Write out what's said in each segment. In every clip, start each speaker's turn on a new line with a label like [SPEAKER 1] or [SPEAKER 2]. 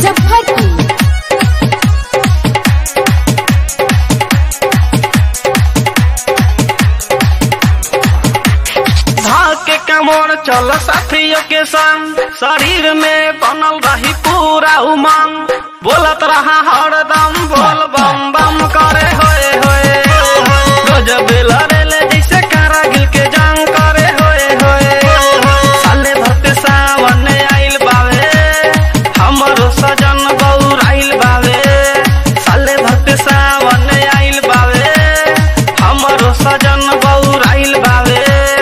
[SPEAKER 1] मुजफ्फरपुर
[SPEAKER 2] भाग कमर चल साथियों के संग शरीर में बनल रही पूरा उमंग बोलत रहा हरदम बोल बम बम करे होए होए गजब लड़ेले जैसे कारागिल के जंग करे होए होए साले भक्त सावन आइल बावे हमरो सजन बौर आइल बावे साले भक्त सावन आइल बावे हमरो सजन बौर आइल बावे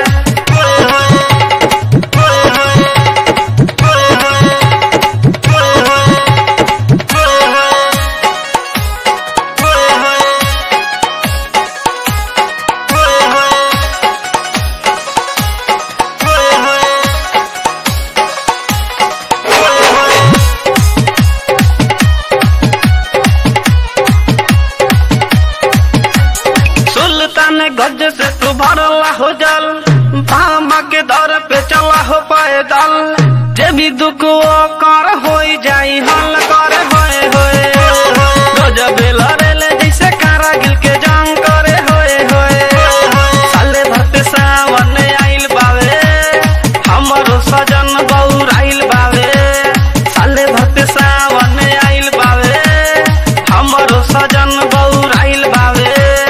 [SPEAKER 2] सुल्तान गज से तू भरला हो जल पामा के दर पे चला हो पैदल जे भी दुख वो कर हो जाई हल करे होए होए गजब लड़ेले जैसे कारागिल के जंग करे होए होए साले भक्त सावन आइल बावे हमरो सजन बौर आइल बावे साले भक्त सावन आइल बावे हमरो सजन बौर आइल बावे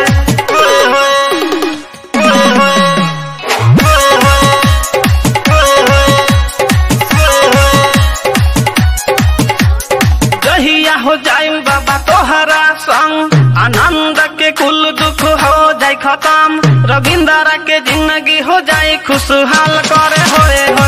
[SPEAKER 2] जहिया हो जाए बाबा तोहरा संग आनंद के कुल दुख हो जाए खत्म रविंद्र के जिंदगी हो जाए खुशहाल करे होए हो